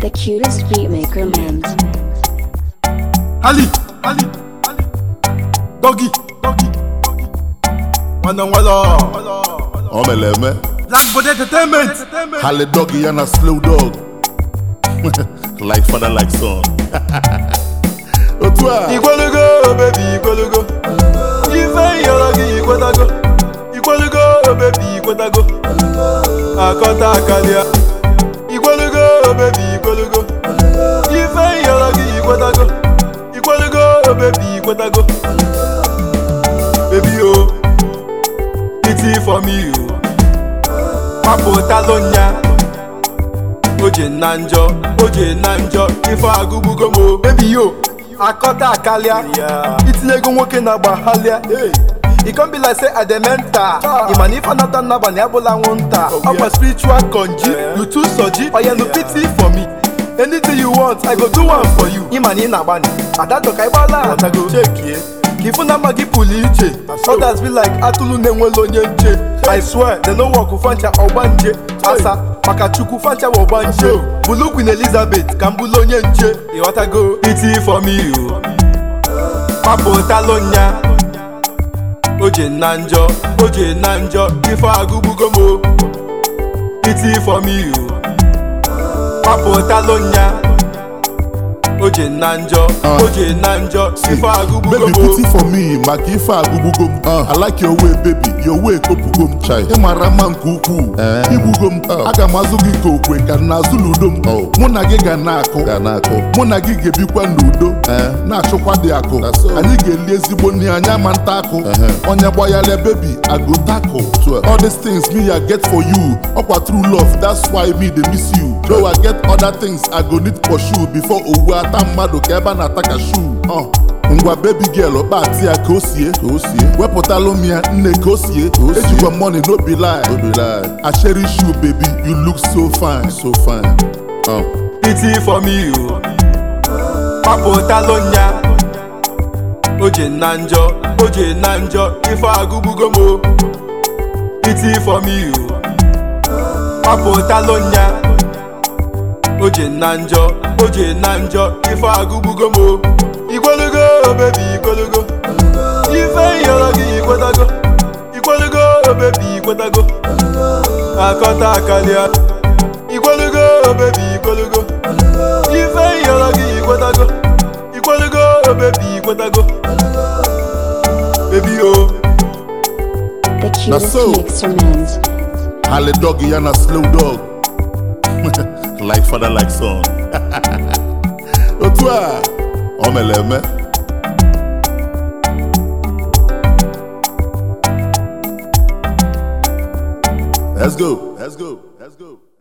The cutest beatmaker meant. Ali, Ali, Ali, Doggy, Doggy, Wana Wala, ọ mere eme Blackboard Entertainment, hali dog ya na slow dog like father like son otu a Igwelugo, baby, Igwelugo, Ife yọrọ gị ikwetago, Igwelugo, baby, ikwetago, Akọta akarịa, Igwelugo, baby, Igwelugo, Ife yọrọ gị ikwetago, Igwelugo, baby, ikwetago, Baby o, pity for me o, mapụtalụ nya, oje na njọ, oje na njọ, ife agụgbugo m o, baby yo, akọta akalịa, itinyego nwoke na-agba halịa, e come be like say i dey mental ị ma na ife anata n'abalị abụla anwụnta ọkwa spiritual conji you too soji oya no pity for me anything you want i go do one for you ị ma na ị na-agbani adadọ ka ịgbala atago chekie ka ifu na mma gị pụrụ iche others be like atụrụ na-enwela onye nche i swear they no work fancha ọgbanje asa maka chukwu fancha bụ ọgbanje bụlụ queen elizabeth ka m bụlụ onye nche ịghọtago iti for me o mapụtalụ nya oje na njọ oje na njọ ife agụgbugo m o iti for me o mapụtalụ nya oje na njọ oje na njọ ife agụgbugo baby m o pity for me maka ife agụgbugo m i like your way baby your way kopugo m chai ị mara mma nke ukwuu igbugo m aga m azụ gị ka okwe ka m na-azụ n'udo m mụ na gị ga na-akụ mụ na gị ga-ebikwa n'udo na-achụkwa dị akụ anyị ga-eli ezigbo nri anyị ama nta akụ onye gbanyere baby ago tackle all these things me I get for you ọkwa true love that's why me dey miss you though I get other things I go need pursue before owu ata mmadụ ka ebe a na-ata ka shoe Uh. ngwa baby girl ọkpati ya ka o sie ka o sie wepụtalụ m ya nne ka o sie ka o sie ejikwa money no be lie no be lie I cherish you baby you look so fine so fine uh. iti for me o mapụtalụ nya oje na njọ oje na njọ ife agụgbugo m o iti for me o mapụtalụ nya oje na njọ oje na njọ ife agụgbugo m o igwelugo bebi igwelugo ife yọrọ gị ikwetago igwelugo bebi ikwetago akọta akarịa igwelugo bebi igwelugo ife yọrọ gị ikwetago igwelugo bebi ikwetago bebi o The cutest so. mixer meant. hali dog ya na slow dog like father like son otu a ọ mere eme let's go let's go let's go